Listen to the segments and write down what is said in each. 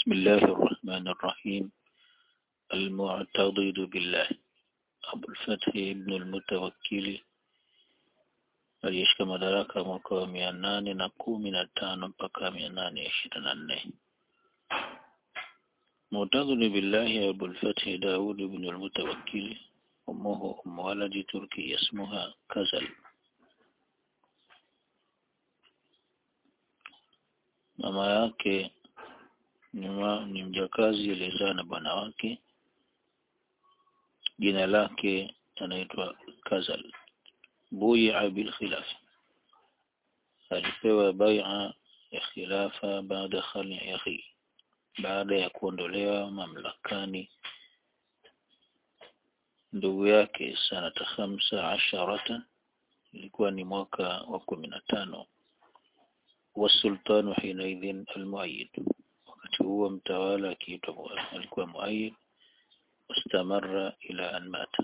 بسم الله الرحمن الرحيم المعتضد بالله أبو الفتح ابن المتوكل aliyeshika madaraka mwaka wa mia nane na kumi na tano mpaka mia nane ishirini na nne معتضد بالله أبو الفتح داود بن المتوكل أمه أم ولد تركي اسمها كزل mama yake ni mjakazi aliyezaa na bwana wake jina lake anaitwa Kazal buia bil khilafa alipewa bai'a ya khilafa baada khali akhi baada ya kuondolewa mamlakani ndugu yake sanata khamsa asharata ilikuwa ni mwaka wa kumi na tano wasultanu hinaidhin almuayyid wakati huo mtawala akiitwa alikuwa muayyid wastamarra ila an mata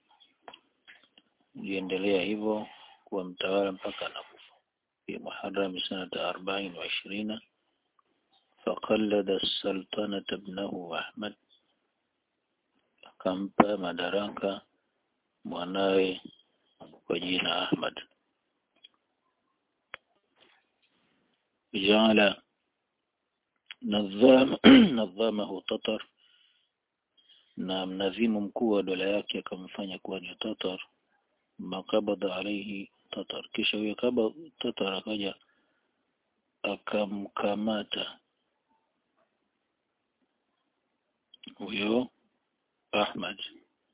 iliendelea hivyo kuwa mtawala mpaka anakufa fi muharram sanata arbain wa ishirina فقلد السلطنة ابنه أحمد akampa madaraka mwanawe kwa jina Ahmad جعل نظام نظامه Tatar na mnadhimu mkuu wa dola yake akamfanya kuwa ni Tatar makabadha alaihi Tatar kisha huyo kaba Tatar akaja akamkamata huyo Ahmad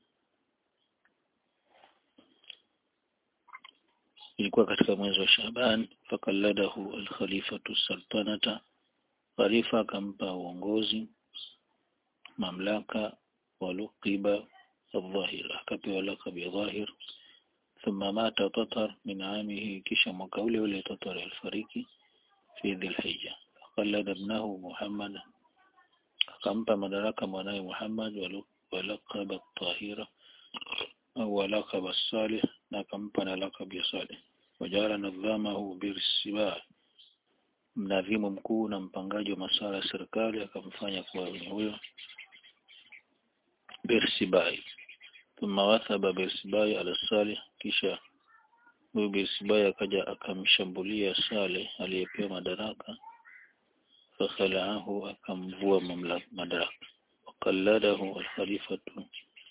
ilikuwa katika mwezi wa Shaban fakalladahu alkhalifatu sultanata khalifa akampa uongozi mamlaka waluqiba الظاهر akapewa lakabi ya dhahir ثم مات تطر من عامه kisha mwaka ule ule Tatar alifariki fi dhilhijja فقلد ابنه محمد akampa madaraka mwanawe Muhammad walaqaba at-tahira au walaqaba as-salih na akampa na laqab ya salih wajala nadhamahu birsiba mnadhimu mkuu na mpangaji wa masuala ya serikali akamfanya kuwa ni huyo birsibai thumma wathaba birsibai ala salih kisha huyu birsibai akaja akamshambulia saleh aliyepewa madaraka فخلعه akamvua mamlaka madaraka wakalladahu alkhalifatu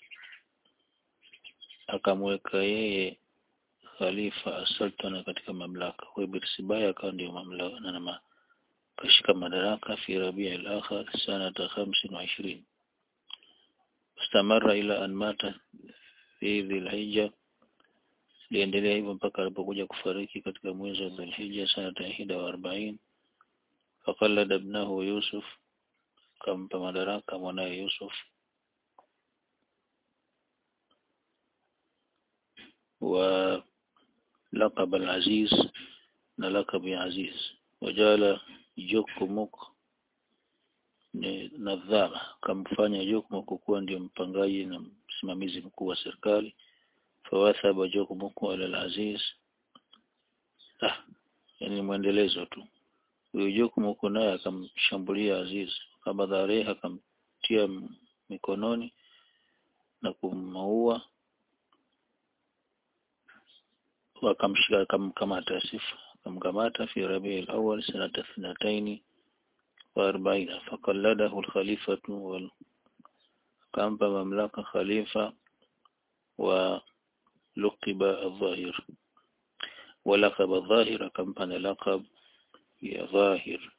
akamweka yeye khalifa asultana katika mamlaka kwa Birsibaya akawa ndio mamlaka na nama kashika madaraka fi Rabi' al-akhir sanata 25 istamara ila an mata fi Dhulhijja liendelea hivyo mpaka alipokuja kufariki katika mwezi wa Dhulhijja sanata 41 فقلد ابنه يوسف كم مدرك منا يوسف ولقب العزيز نلقب عزيز وجال جوكموك nadhama kamfanya Jokmok kuwa ndio mpangaji na msimamizi mkuu wa serikali fawathaba Jokmok ala al-Aziz ah yani mwendelezo tu huyo Jokum huko naye akamshambulia Aziz kabadhareha akamtia mikononi na kumaua wakamshika akamkamata sifa akamkamata fi rabi al-awwal sanata thnataini wa arbaina faqalladahu al-khalifatu wal kampa mamlaka khalifa wa luqiba al-zahir ولقب الظاهر كم كان لقب يا ظاهر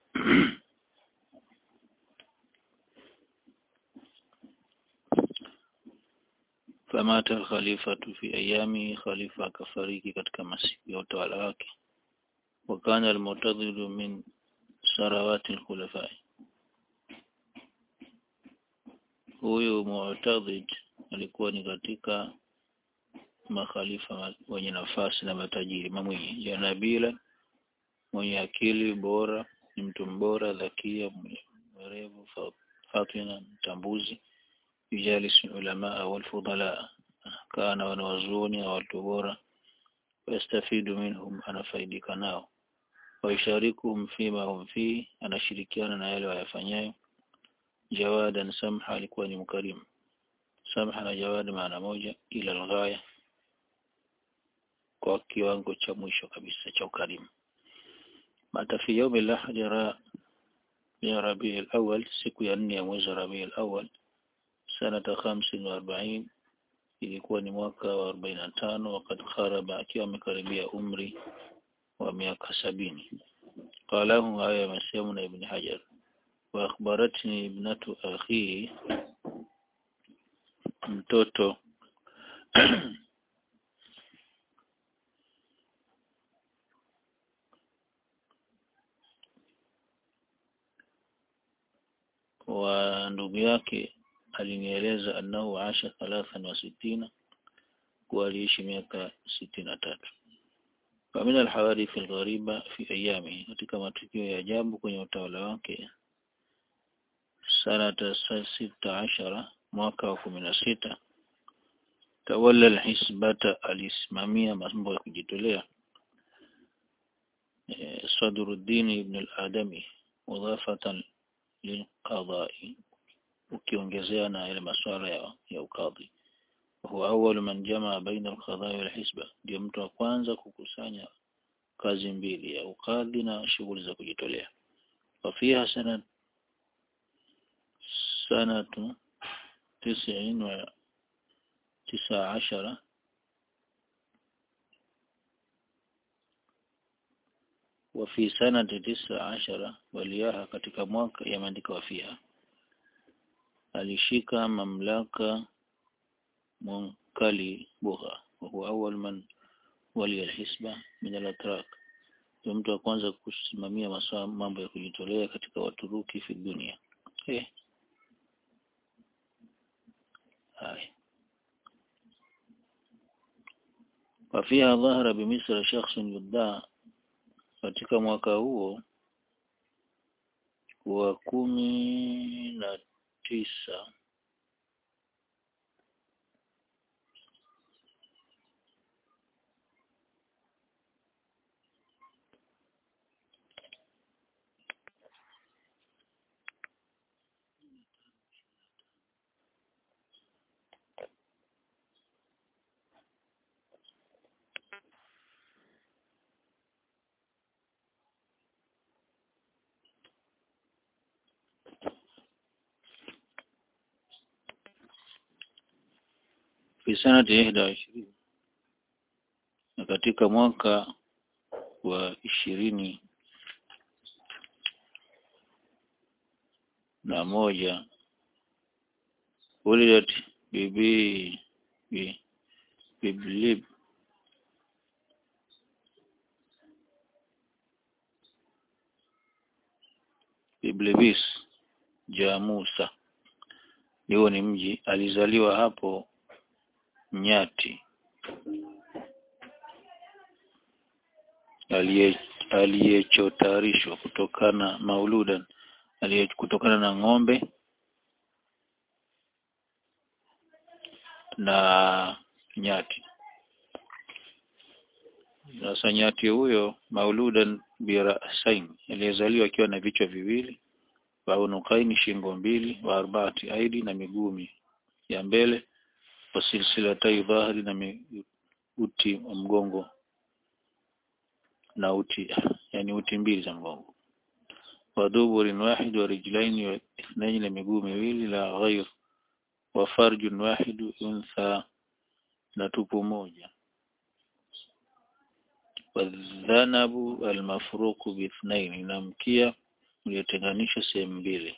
فمات الخليفة في أيامه خليفة كفريك katika masiku ya utawala wake وكان المعتضد من ثروات الخلفاء huyu mu'tadid alikuwa ni katika makhalifa wenye nafasi na matajiri mamwiji janabila mwenye akili bora ni mtu mbora dhakia mwerevu fatina mtambuzi yujalis ulama wal fudala kana wanawazuoni na watu bora wastafidu minhum anafaidika nao waisharikuhum fima hum fi anashirikiana na yale wayafanyayo jawadan samha alikuwa ni mkarimu samha na jawad maana moja ila alghaya kwa kiwango cha mwisho kabisa cha ukarimu mata fi yaumi lahadi ya rabii alawal siku ya nne ya mwezi wa rabii alawal sanata khamsin wa arbain ilikuwa ni mwaka wa arobaini na tano wakati kharaba akiwa amekaribia umri wa miaka sabini qalahu haya yamesema na ibn hajar wa akhbaratni ibnatu akhi mtoto wa ndugu yake alinieleza annahu asha thalathan wa sittina kuwa aliishi miaka sitini na tatu ومن الحوادث الغريبة في أيامه katika matukio ya ajabu kwenye utawala wake sanata sita ashara mwaka wa kumi na sita tawalla alhisbata alisimamia mambo ya kujitolea Sadruddin ibn al-Adami mudhafatan lilqadai ukiongezea na yale masuala ya, ya ukadhi huwa awwal man jamaa baina al-qadai wal hisba ndio mtu wa kwanza kukusanya kazi mbili ya ukadhi na shughuli za kujitolea wafiha sana sanatu tisini wa tisa ashara وفي سنة تسع عشرة waliaha katika mwaka yameandika wafiha alishika mamlaka munkali bugha وهو أول من ولي الحسبة من الأتراك ndio mtu wa kwanza kusimamia masuala mambo ya kujitolea katika Waturuki fi dunia eh hai وفيها ظهر بمصر شخص يدعى katika mwaka huo wa kumi na tisa fi sanati ihda wa ishirini na katika mwaka wa ishirini na moja ulidat bibi bi biblib biblibis jamusa hiyo ni mji alizaliwa hapo nyati aliyechotarishwa kutokana mauludan aliye kutokana na ng'ombe na nyati sasa nyati huyo mauludan birasain aliyezaliwa akiwa na vichwa viwili wa unukaini shingo mbili wa arbaati aidi na miguu ya mbele wasilsilatai dhahri na uti wa mgongo na uti yani uti mbili za mgongo wadhuburin wahid wa rijlaini wa ithnaini na miguu miwili la ghair wa farjun wahid untha na tupu moja wadhanabu almafruqu bithnaini na mkia uliotenganisha sehemu mbili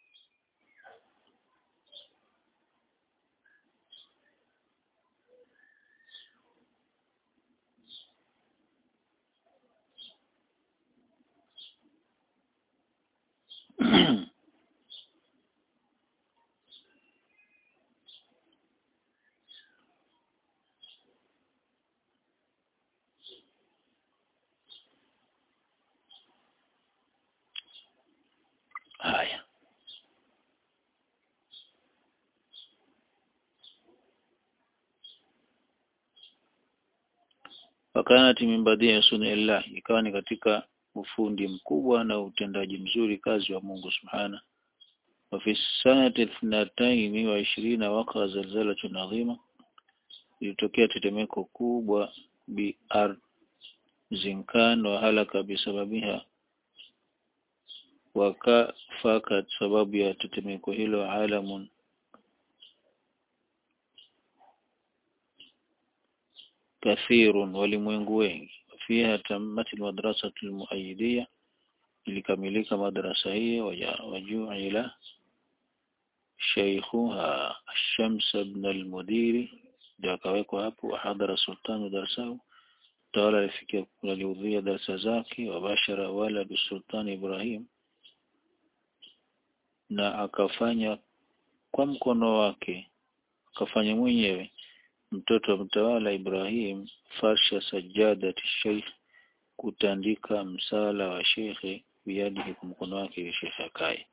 haya wakanati min badii sunillah ikawa ni katika ufundi mkubwa na utendaji mzuri kazi wa Mungu subhana وفي السنة اثنتين وعشرين وقع زلزلة عظيمة ilitokea tetemeko kubwa biarzinkan wa halaka bisababiha wakafa sababu ya tetemeko hilo alamun kathirun walimwengu wengi fiha tammat almadrasatu almuayyidiyya ilikamilika madrasa hiyo wajuila shaykhuha Shams ibn al-Mudiri ndio akawekwa hapo wahadhara sultanu darsahu tawala alifikia alihudhuria darasa zake wabashara waladu sultani Ibrahim na akafanya kwa mkono wake akafanya mwenyewe mtoto wa mtawala Ibrahim farsha sajadati sheikh kutandika msala wa shekhe biyadihi kwa mkono wake ili shekhe akae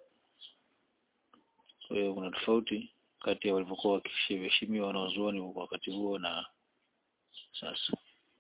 kwa hiyo kuna tofauti kati ya walivyokuwa wakiheshimiwa wanazuoni kwa wakati huo na sasa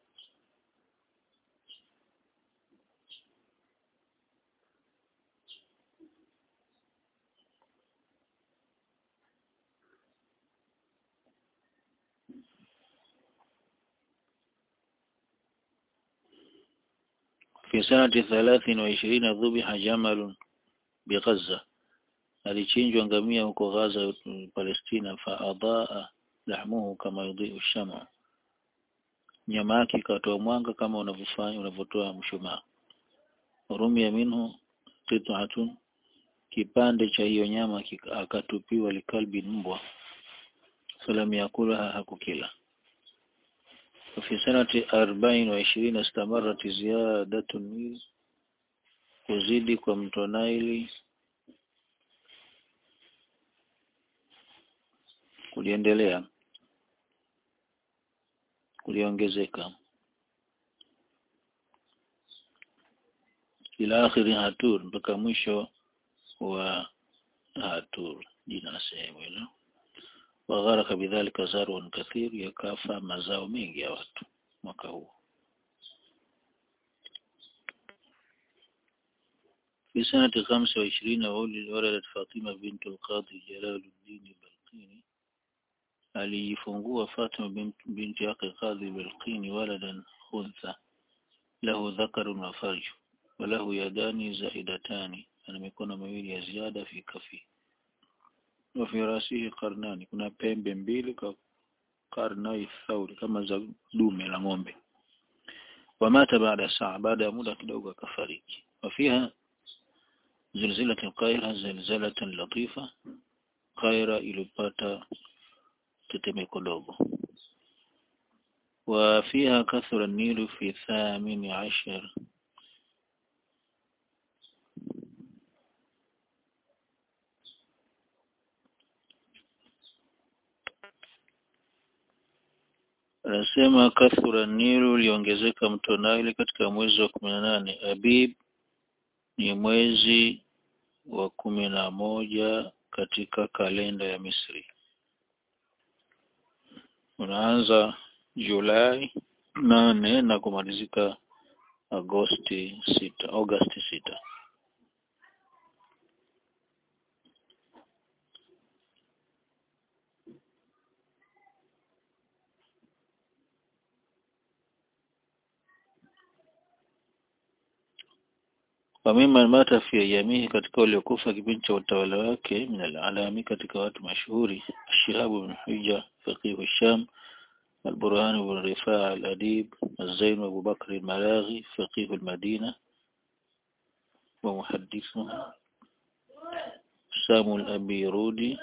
في سنة ثلاث وعشرين ذبح جمل بغزة alichinjwa ngamia huko Gaza Palestina faadaa lahmuhu kama yudhiu shama nyama yake ikatoa mwanga kama unavyofanya unavyotoa mshumaa rumia minhu qit'atun kipande cha hiyo nyama akatupiwa likalbi mbwa falam yakulaha hakukila وفي سنة أربعين وعشرين استمرت زيادة النيل kuzidi kwa mto Naili kuliendelea kuliongezeka ila akhiri Hatur mpaka mwisho wa Hatur jina la sehemu hilo wagharaka bidhalika zarun kathir yakafa mazao mengi ya watu mwaka huu في سنة خمسة وعشرين ولدت فاطمة بنت القاضي جلال الدين البلقيني aliyifungua Fatima binti yake Qadhi Bilqini waladan khuntha lahu dhakarun wa farju wa lahu yadani zaidatani ana mikono miwili ya ziada fi kafi wa fi rasihi qarnani kuna pembe mbili kwa qarnai thauri kama za dume la ng'ombe wamata baada saa baada ya muda kidogo akafariki wafiha زلزلة القاهرة زلزلة لطيفة قاهرة ilipata tetemeko dogo وفيها كثر النيل في الثامن عشر anasema kathura nilu uliongezeka mto Nile katika mwezi wa kumi na nane Abib ni mwezi wa kumi na moja katika kalenda ya Misri unaanza Julai nane na kumalizika Agosti sita Agosti sita wamima mata fi ayamihi katika waliokufa kipindi cha utawala wake min alalami katika watu mashuhuri Shihabu bin Hujja faqih Sham البرهان بن رفاع الأديب الزين أبو بكر الملاغي فقيه المدينة ومحدثها سام الأبيرودي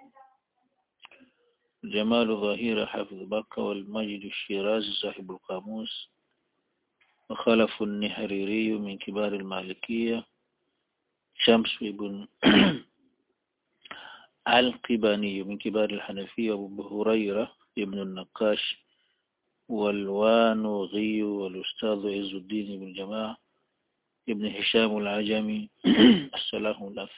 جمال ظهير حافظ بكة والمجد الشيرازي صاحب القاموس وخلف النحريري من كبار المالكية شمس بن القباني من كبار الحنفية وابو هريرة ابن النقاش والوانوغي والأستاذ عز الدين بن جماعة ابن هشام العجمي السلام الأف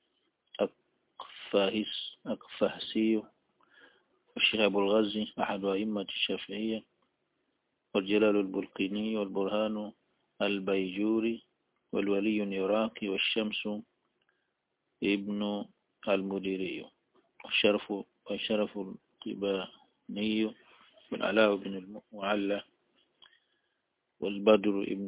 أقفاهس أقفاهسي والشيخ أبو الغزي أحد أئمة الشافعية والجلال البلقيني والبرهان البيجوري والولي العراقي والشمس ابن المديري والشرف والشرف الطباني والعلاء بن المعلى والبدر ابن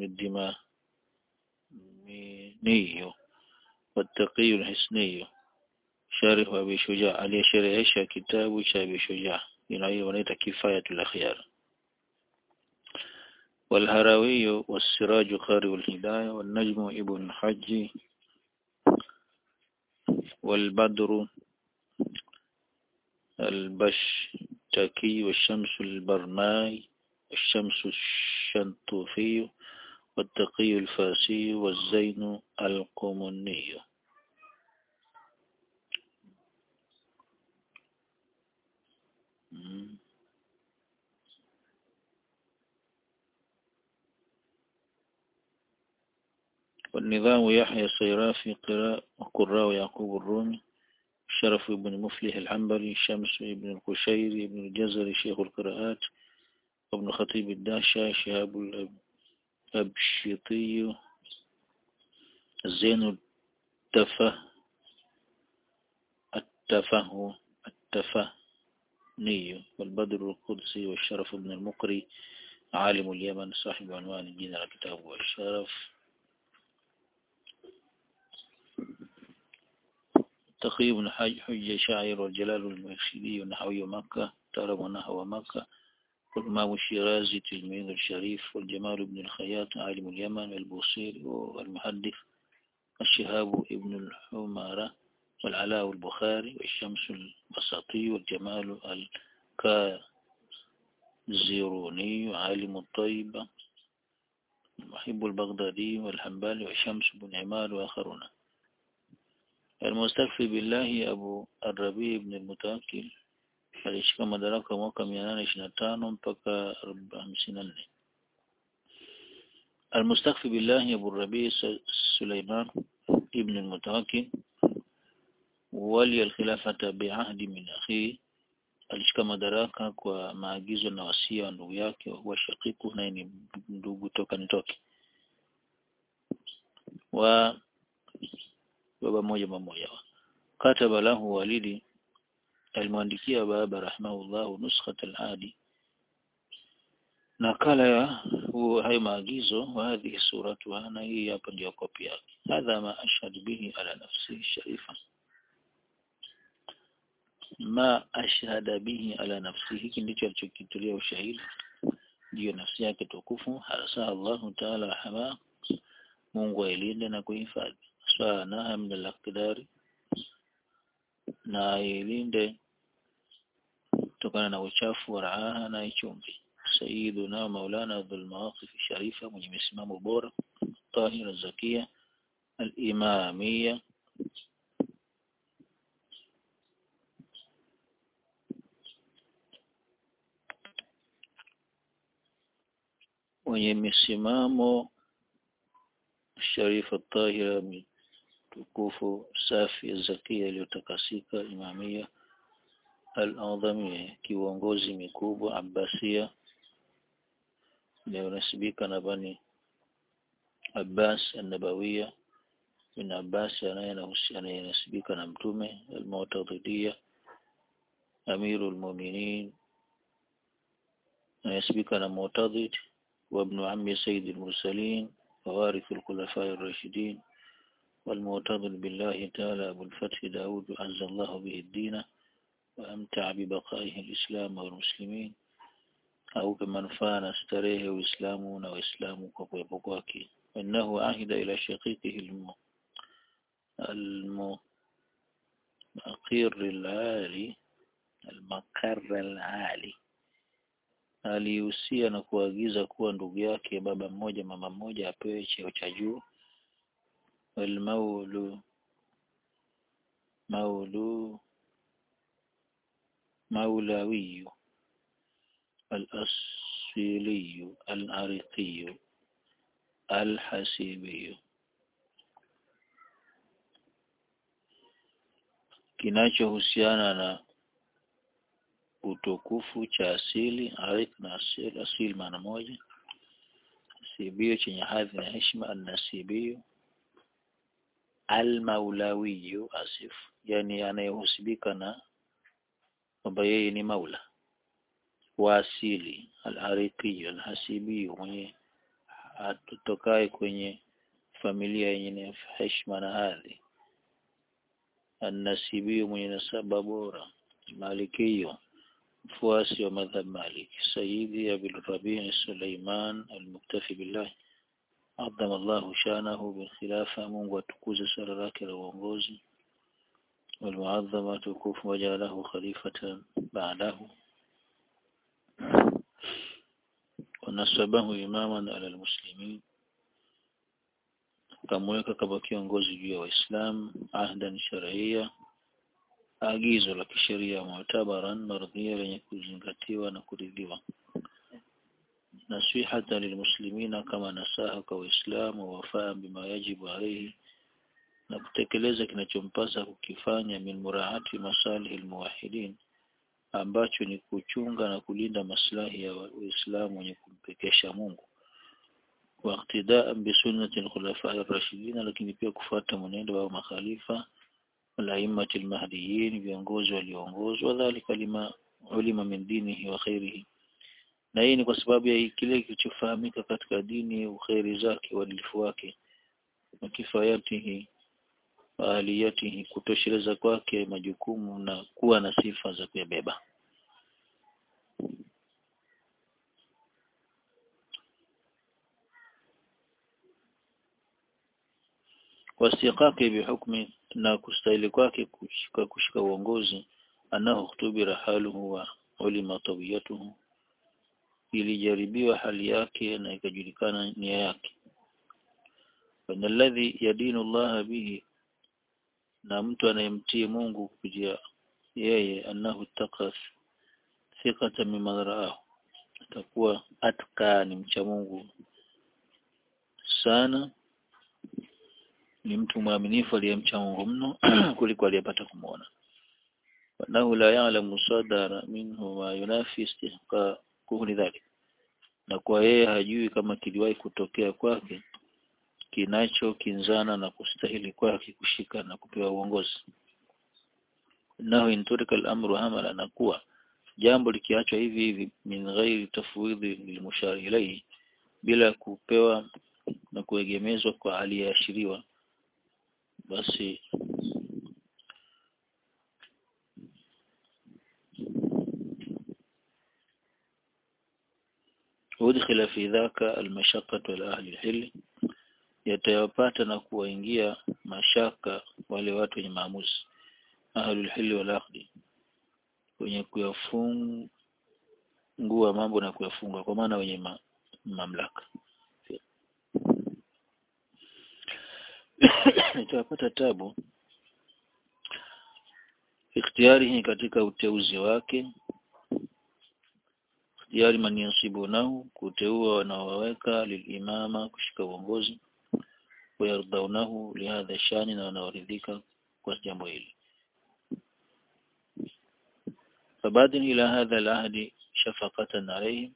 الدماميني والتقي الحسني شارح أبي شجاع عليه شرعيش كتاب أبي شجاع ونيت كفاية الأخيار والهراوي والسراج قارئ الهداية والنجم ابن حج والبدر البشتكي والشمس البرماي والشمس الشنطوفي والتقي الفاسي والزين القمني والنظام يحيى الصيرافي قراء وقراء يعقوب الرومي شرف بن مفلح العنبري شمس بن القشيري بن الجزري شيخ القراءات وابن خطيب الداشا شهاب الأبشطي الزين التفه التفه التفهني والبدر القدسي والشرف بن المقري عالم اليمن صاحب عنوان الدين الكتاب والشرف تقي بن حج حج شاعر والجلال المرشدي ونحوي مكة ترم ونحو مكة والإمام الشيرازي تلميذ الشريف والجمال بن الخياط عالم اليمن والبوصيري والمحدث الشهاب ابن الحمارة والعلاء البخاري والشمس البساطي والجمال الكازيروني عالم الطيبة المحب البغدادي والحنبالي وشمس بن عمار وآخرون المستكفي بالله أبو الربيع بن المتوكل alishika madaraka mwaka mia nane ishirini na tano mpaka hamsini na nne المستخفي بالله أبو الربيع سليمان ابن المتوكل ولي الخلافة بعهد من أخيه alishika madaraka kwa maagizo na wasia wa ndugu yake wa shakiku naye ni ndugu toka nitoke wa baba mmoja mmoja kataba lahu walidi alimwandikia baba rahimahullahu nuskhat al-adi nakala ya hayo maagizo wa hadhihi suratu na hii hapa ndio kopi yake hadha ma ashhadu bihi ala nafsi sharifa ma ashhada bihi ala nafsi hiki ndicho alichokitulia ushahidi ndio nafsi yake tukufu hasa Allahu ta'ala rahama Mungu ailinde na kuhifadhi sana min al-aqdari na ilinde kutokana na uchafu wa raaha na ichumbi sayyiduna maulana dhul mawaqif sharifa mwenye misimamo bora tahira zakia al-imamia mwenye misimamo sharifa tahira tukufu safi zakia iliyotakasika imamia al-adhamia kiongozi mikubwa abbasia inayonasibika na bani Abbas an-Nabawiyya bin Abbas anayenasibika na mtume al-Mu'tadidiyya Amirul Mu'minin anayesibika na Mu'tadid wa ibn ammi Sayyid al-Mursalin ووارث الخلفاء الراشدين والمعتضد بالله تعالى أبو الفتح داود عز الله به الدين وأمتع ببقائه الإسلام والمسلمين au manufaa na starehe Uislamu na Waislamu kwa kuwepo kwake. Innahu ahida ila shaqiqihi almu almu maqir alali almaqar alali alihusia na kuagiza kuwa ndugu yake baba mmoja mama mmoja apewe cheo cha juu walmaulu maulu maulawiyu الأصيلي العريقي الحسيبي kinachohusiana na utukufu cha asili arik na asili, asili maana moja sibio chenye hadhi na heshima annasibio almaulawiyu asif yani anayehusibika na kwamba yeye ni maula wa asili al-ariqi al-hasibi mwenye atokaye kwenye familia yenye heshima na hadhi an-nasibi mwenye nasaba bora malikiyo mfuasi wa madhhab Malik Sayyidi Abil Rabi' Sulaiman al-Muktafi billah عظم الله شانه بالخلافة Mungu atukuze sala lake la uongozi والمعظمة تكوف وجعله خليفة بعده ونسبه إماما على المسلمين kamweka kama kiongozi juu ya Waislamu ahdan sharia agizo la kisheria mu'tabaran mardhiya lenye kuzingatiwa na kuridhiwa nasihata lilmuslimina kama nasaha kwa Waislamu wafaa bima yajibu alayhi na kutekeleza kinachompasa kukifanya min muraati masalihi almuwahidin ambacho ni kuchunga na kulinda maslahi ya Waislamu wenye kumpekesha Mungu واقتداء بسنة الخلفاء الراشدين lakini pia kufuata mwenendo wa makhalifa الأئمة المهديين viongozi walioongozwa dhalika lima ulima min dinihi wa khairihi na hii ni kwa sababu ya kile kilichofahamika katika dini ukhairi zake uadilifu wake na kifayatihi aliyatihi kutosheleza kwake majukumu na kuwa na sifa za kuyabeba wasiqake bihukmi na kustahili kwake kushika kushika uongozi anahu khutubira haluhu wa ulima tabiyatuhu ilijaribiwa hali yake na ikajulikana nia yake wana alladhi yadinu Allah bihi na mtu anayemtii Mungu kupitia yeye annahu takas thiqata mimma raahu atakuwa atka ni mcha Mungu sana ni mtu mwaminifu aliyemcha Mungu mno kuliko aliyepata kumuona wanahu la ya'lamu sadara minhu ma yunafi istihqaquhu lidhalik na kwa yeye hajui kama kiliwahi kutokea kwake kinachokinzana na kustahili kwake kushika na kupewa uongozi nahu inturika al-amru hamala na kuwa jambo likiachwa hivi hivi min ghairi tafwidhi lilmushari ilayhi bila kupewa na kuegemezwa kwa aliyeashiriwa basi udkhila fi dhaka almashaqqat wal ahli alhil yatayapata na kuwaingia mashaka wale watu wenye maamuzi ahlul hili wal aqdi wenye kuyafungua mambo na kuyafunga kwa maana wenye ma, mamlaka itapata tabu ikhtiyari katika uteuzi wake ikhtiyari man yansibunahu kuteua wanaowaweka lilimama kushika uongozi wayardaunahu lihadha shani na wanaoridhika kwa jambo hili فبادر إلى هذا العهد شفقة عليهم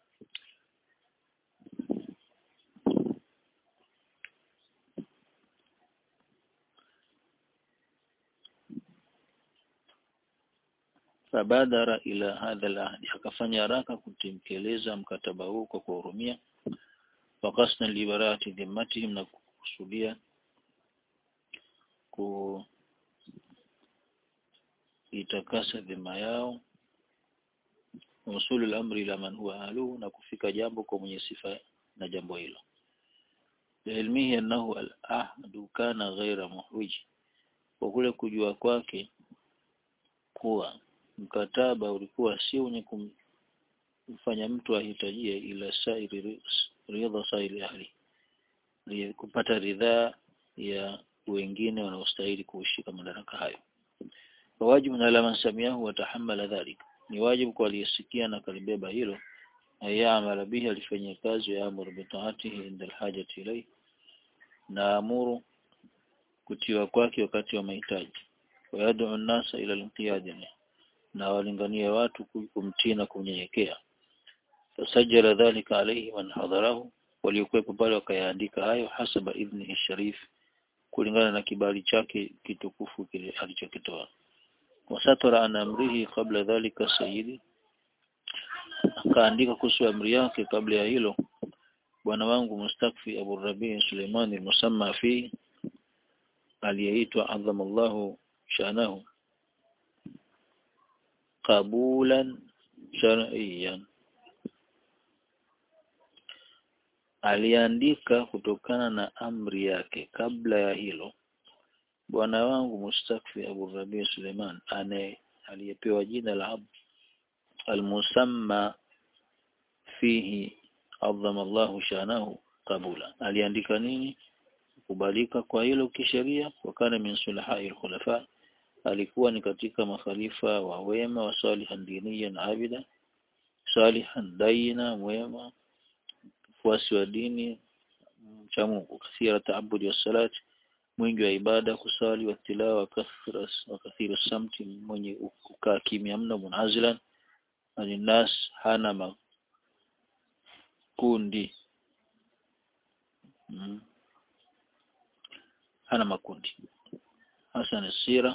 fabadara ila hadha al-ahdi akafanya haraka kutekeleza mkataba huu kwa kuhurumia wakasna liberati dhimmatihim na kukusudia ku itakasa dhima yao usulu al-amri ila man huwa ahluhu na kufika jambo kwa mwenye sifa na jambo hilo ilmihi annahu al-ahdu kana ghaira muhwij kwa kule kujua kwake kuwa mkataba ulikuwa si wenye kumfanya mtu ahitajie ila sairi ridha sairi ahli kupata ridhaa ya wengine wanaostahili kushika madaraka hayo wajibu na la mansamiahu watahamala dhalika ni wajibu kwa aliyesikia na kalibeba hilo ayamala bihi alifanyia kazi ya amuru bitaatihi inda alhajati ilayhi na amuru kutiwa kwake wakati wa mahitaji wayad'u an-nasa ila al-inqiyad na walingania watu kumtii na kunyenyekea fasajjala dhalika alayhi man hadarahu waliokuwepo pale wakayaandika hayo hasaba idhnihi sharif kulingana na kibali chake kitukufu kile alichokitoa wasatara an amrihi kabla dhalika sayyidi akaandika kuhusu amri yake kabla ya hilo bwana wangu mustakfi Abu Rabi Suleiman al-Musamma fi aliyeitwa adhamallahu shanahu qabulan shar'iyan aliandika kutokana na amri yake kabla ya hilo bwana wangu mustakfi Abu Rabi Suleiman ane aliyepewa jina la Abu al-Musamma fihi adhama Allahu shanahu qabula aliandika nini kubalika kwa hilo kisheria wakana min sulahai al-khulafa alikuwa ni katika makhalifa wa wema wa salihan diniyan abida salihan daina mwema mfuasi wa dini cha Mungu kathira taabudi wa salat mwingi wa ibada kusali wa tilawa kathira wa kathira samti mwenye kukaa kimya mno munazilan alinas hana makundi mm. hana makundi hasan sira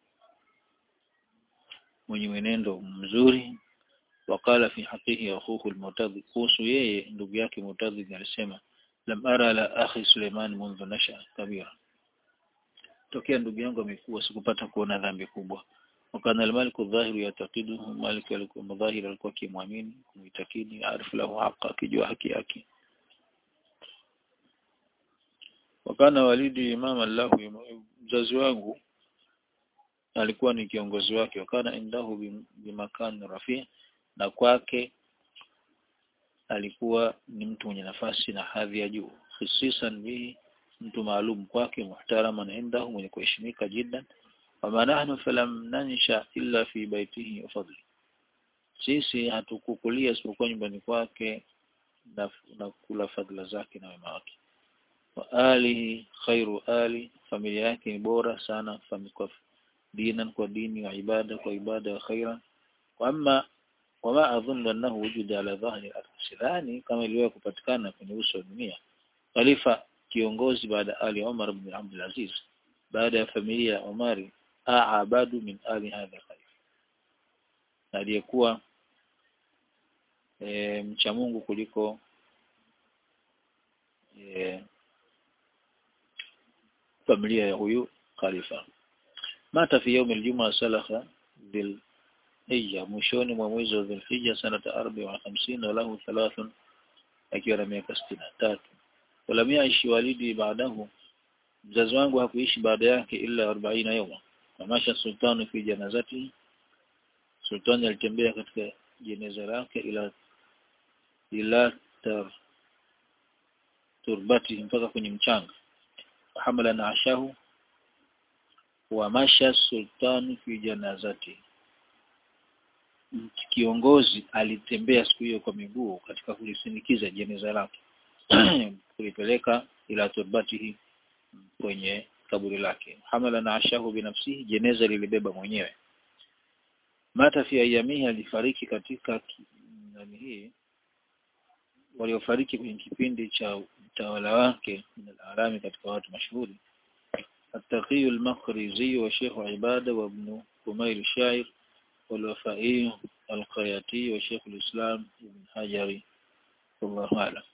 mwenye mwenendo mzuri wakala fi haqihi akhuhu al-Mu'tadhi kuhusu yeye ndugu yake Mu'tadhi alisema lam ara la akhi Suleiman mundu nasha kabira tokea ndugu yangu amekuwa sikupata kuona dhambi kubwa wakana al-malik adh-dhahiru yataqiduhu malik alikuwa madhahir alikuwa kimwamini kumuitakidi arifu lahu haqa akijua haki yake wakana walidi imam Allah mzazi wangu alikuwa ni kiongozi wake wakana indahu bimakan rafi na kwake alikuwa ni mtu mwenye nafasi na hadhi ya juu hususan bihi mtu maalum kwake muhtaraman indahu mwenye kuheshimika jiddan wama nahnu falam nansha illa fi baitihi wa fadli sisi hatukukulia isipokuwa nyumbani kwake na, na kula fadhila zake na wema wake wa alihi khairu ali familia yake ni bora sana kwa dinan kwa dini wa ibada kwa ibada wa khairan wama wama adhunnu annahu wujuda ala dhahri al sidhani kama iliwahi kupatikana kwenye uso wa dunia khalifa kiongozi baada ali Umar ibn Abdul Aziz baada ya familia ya Umari aabadu min ali hadha khalifa aliyekuwa e, mcha Mungu kuliko e, familia ya huyu khalifa mata fi يوم الجمعة salakha bil hija mwishoni mwa mwezi wa Dhulhijja sanata 54 walahu thalathun akiwa na miaka 63 walam yaishi walidi baadahu mzazi wangu hakuishi baada yake ila 40 yawma tamasha sultani fi janazati sultani alitembea katika jeneza lake ila ila tar turbati mpaka kwenye mchanga hamala na ashahu wa masha sultani fi janazati kiongozi alitembea siku hiyo kwa miguu katika kulisindikiza jeneza lake kulipeleka ila turbatihi kwenye kaburi lake hamala na ashahu binafsihi jeneza lilibeba mwenyewe mata fi ayamihi alifariki katika nani hii waliofariki kwenye kipindi cha utawala wake min al katika watu mashuhuri التقي المخرزي وشيخ عبادة وابن كميل الشاعر والوفائي القياتي وشيخ الإسلام ابن حجري والله أعلم